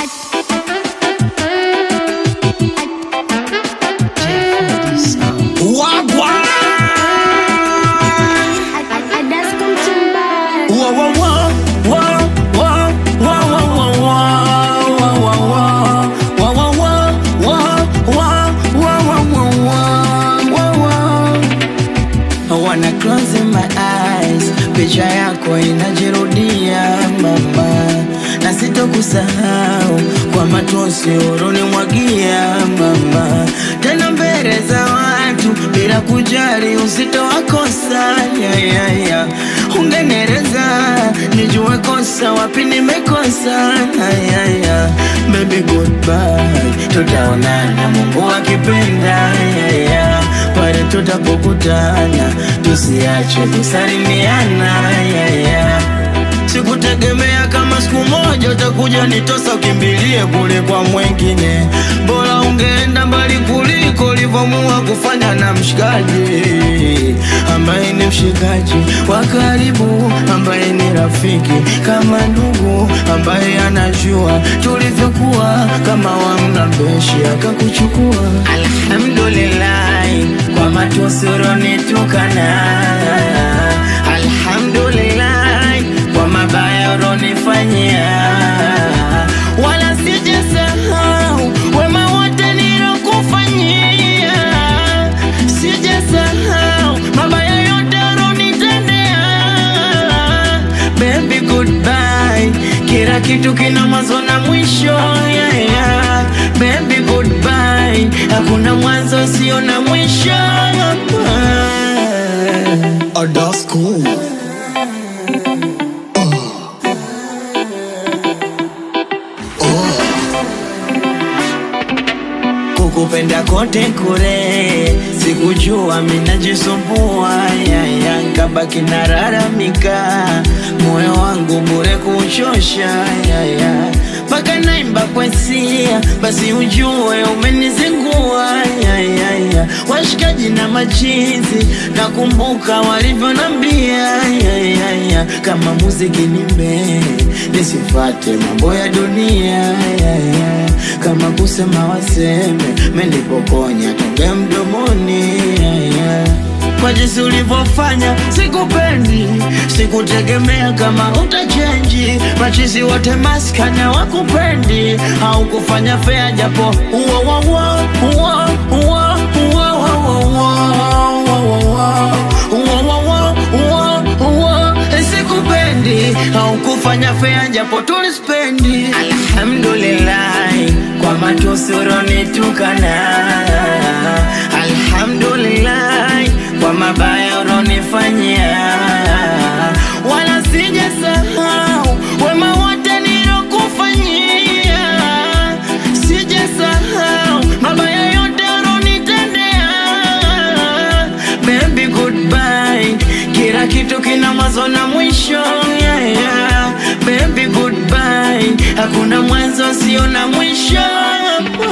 Picha yako inajirudia mama, na sitokusahau kwa matosi ulonimwagia mama, tena mbele za watu bila kujali uzito wa kosa yeah, yeah, yeah. Ungenereza nijue kosa wapi nimekosa yeah, yeah. Baby goodbye, tutaonana Mungu akipenda yeah, yeah. Pale tutapokutana tusiache kusalimiana yeah, yeah. Sikutegemea kama siku moja utakuja nitosa ukimbilie kule kwa mwengine, bora ungeenda mbali kuliko ulivyomua kufanya na mshikaji ambaye ni mshikaji wa karibu, ambaye ni rafiki kama ndugu, ambaye anajua tulivyokuwa kama wamlambeshi akakuchukua. Alhamdulillah kwa matusi ulonitukana, alhamdulillah kwa mabaya ulonifanyia, wala sijasahau wema wote nilokufanyia, sijasahau mabaya yote ulonitendea. Baby goodbye, kila kitu kina mwanzo na mwisho yeah, yeah. Baby goodbye, hakuna mwanzo sio na mwisho Oh, that's cool. kukupenda kote kure, sikujua minajisumbua yaya, nkabaki nararamika, moyo wangu bure kuchosha yaya, mpaka naimba kwa hisia, basi ujue umenizingua yaya, washikaji na machizi, nakumbuka walivyonambia yaya, kama muziki nimbe nisifate mambo ya dunia yaya, kama kusema waseme menipokonya tonge mdomoni yaya. Kwa jinsi ulivyofanya sikupendi, sikutegemea kama utachenji. Machizi wote maskana wakupendi, au kufanya fea japo uwa uwa uwa uwa uwa uwa uwa uwa uwa uwa sikupendi, au kufanya fea japo tulispendi. Alhamdulillah kwa matusi ulonitukana, alhamdulillah kwa mabaya ulonifanyia, wala sijasahau wema wote nilokufanyia, sijasahau mabaya yote ulonitendea. Baby goodbye, kila kitu kina mwanzo na mwisho yeah, yeah. Baby goodbye, hakuna mwanzo sio na mwisho